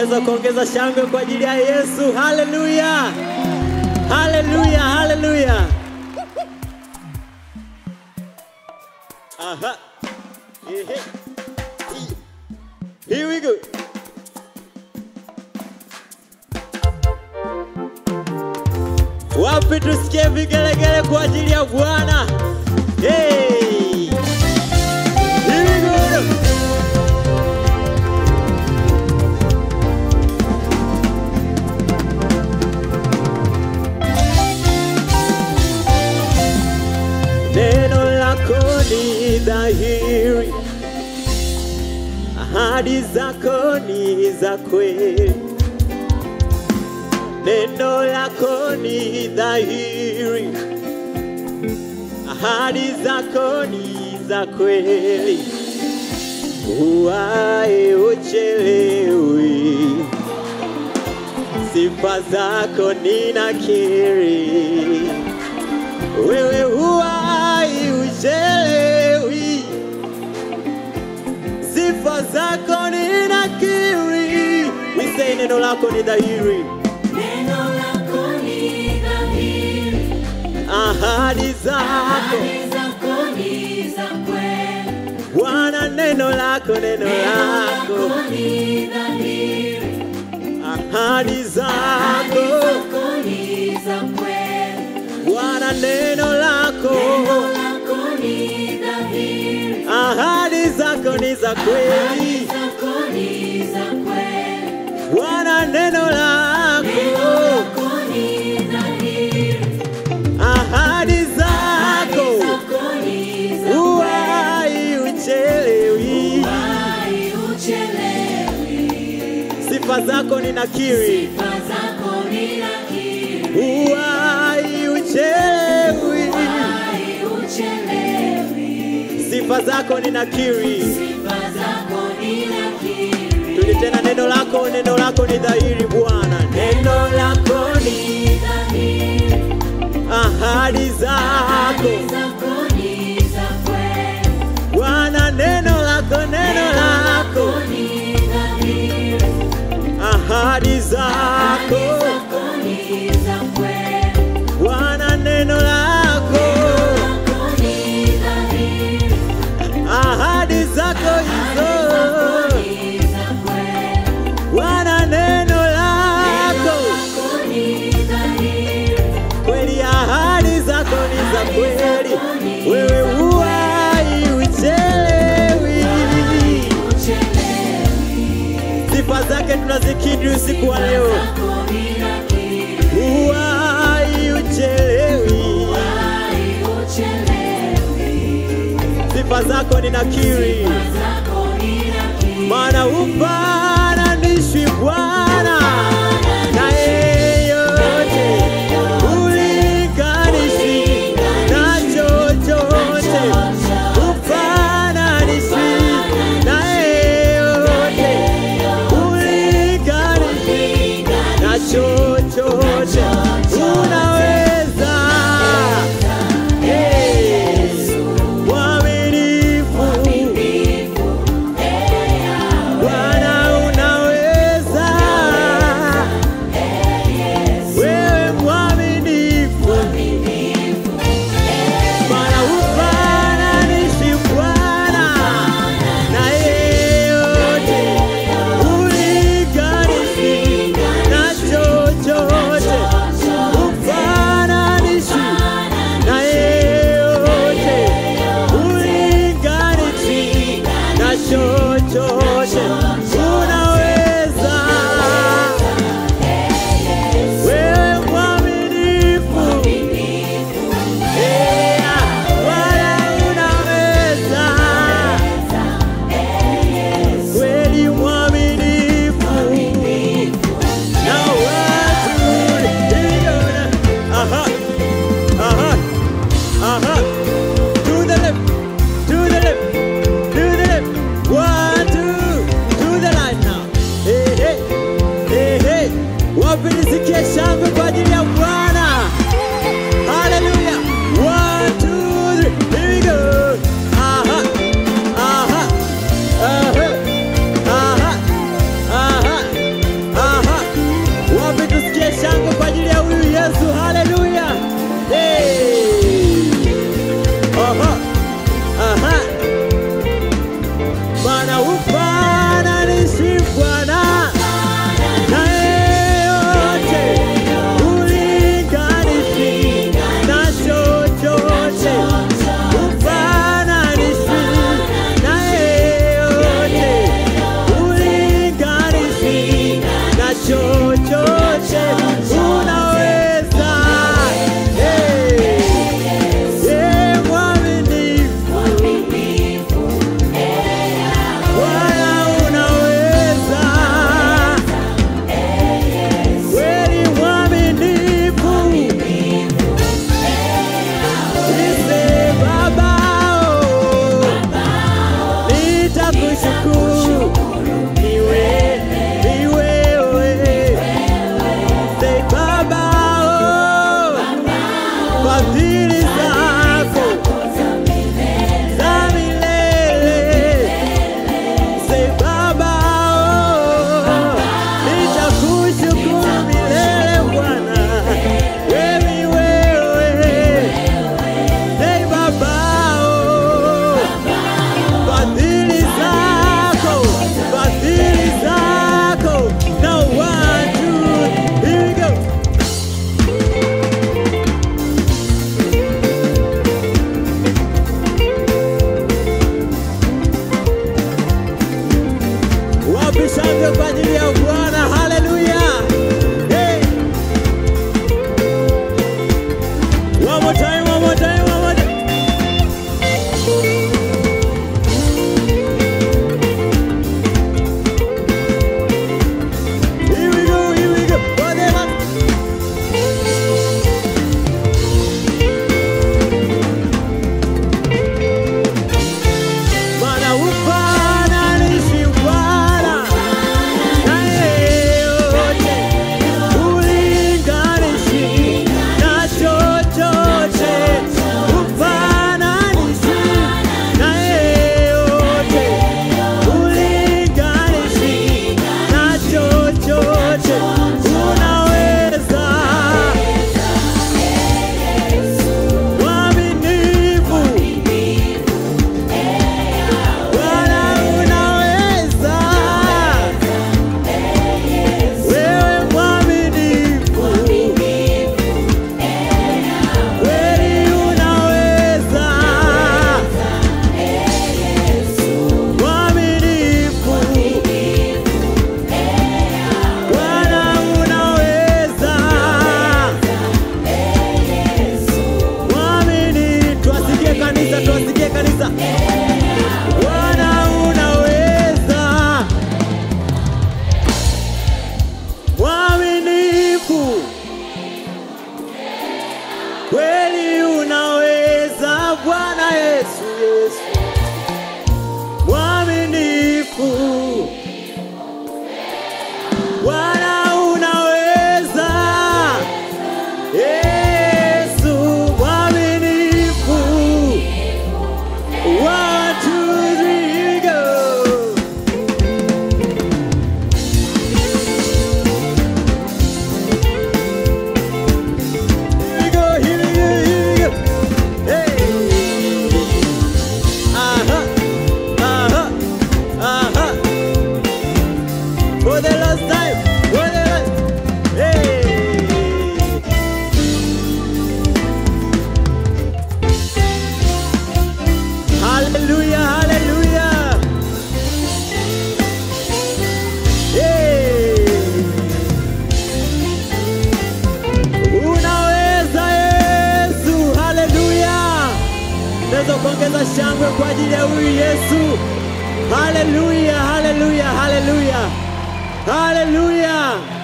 unaweza kuongeza shangwe kwa ajili ya Yesu. Haleluya, haleluya, haleluya. Aha. Ehe. Here we go. Wapi tusikie vigelegele kwa ajili ya Bwana? Hey! Here we go. Neno lako ni dhahiri, ahadi zako ni za kweli. Neno lako ni dhahiri, ahadi zako ni za kweli. Uwae uchelewi, sifa zako ninakiri. Wewe huwai uchelewi, sifa zako ninakiri. Wisei neno lako ni dhahiri, Neno lako ni dhahiri, ahadi zako ahadi zako ni za kweli. Bwana, neno lako, neno Neno lako, lako ni dhahiri, ahadi ahadi zako zako ni za kweli. Bwana, neno lako, Neno lako ni dhahiri, ahadi zako ni za ahadi kweli. zako ni za kweli. Bwana, neno Neno lako, lako ni dhahiri, ahadi ahadi zako zako ni za kweli. uwai uchelewi, Hai uchelewi, sifa zako ninakiri, sifa zako ninakiri. uwai uchelewi, Hai uchelewi, sifa zako ninakiri. sifa zako ninakiri. Tuli tena, neno lako, neno lako ni dhahiri Bwana, neno lako ni Ni dhahiri, ahadi zako ahadi zako ni za kweli. Bwana, neno lako, neno lako, ni dhahiri, ahadi zako ahadi zako ni za kweli. Bwana, neno lako, Lako ni dhahiri, ahadi zako hizo ni za kweli. Bwana, neno lako Lako ni dhahiri, kweli, ahadi zako ni za kweli, wewe huwai uchelewi. uchelewi, Sifa zake tunazikiri usiku wa leo, zako ninakiri. huwai uchelewi. Hai uchelewi, Sifa zako ninakiri, zako ninakiri. maana hufananishwi Bwana na yeyote, ulinganishi na chochote, hufananishwi na yeyote, ulinganishi na chochote, unaweza Hey, mwaminifu shangwe kwa ajili ya Bwana. Haleluya! Hey. One more time, one more time, one more time. Here we go, here we go. For the last Bwana ufananishi Bwana na yeyote, ulinganishi na chochote. Ufananishi na yeyote, ulinganishi na chochote. Unaweza mwaminifu Bwana unaweza, wewe mwaminifu, kweli unaweza, mwaminifu, Bwana unaweza, mwaminifu, tuwasikie kanisa, tuwasikie kanisa. Bwana unaweza, mwaminifu, kweli unaweza, Bwana Yesu, Yesu, mwaminifu, Bwana unaweza, Yesu, mwaminifu. One, two, three, go. Here we go, here we go, here we go. Hey. Uh-huh, uh-huh, uh-huh. For the last time, for the last. Hey. Hallelujah, hallelujah. Hey. Unaweza Yesu, haleluya. Naweza kuongeza shangwe kwa ajili ya huyu Yesu. Haleluya, haleluya, haleluya. Haleluya.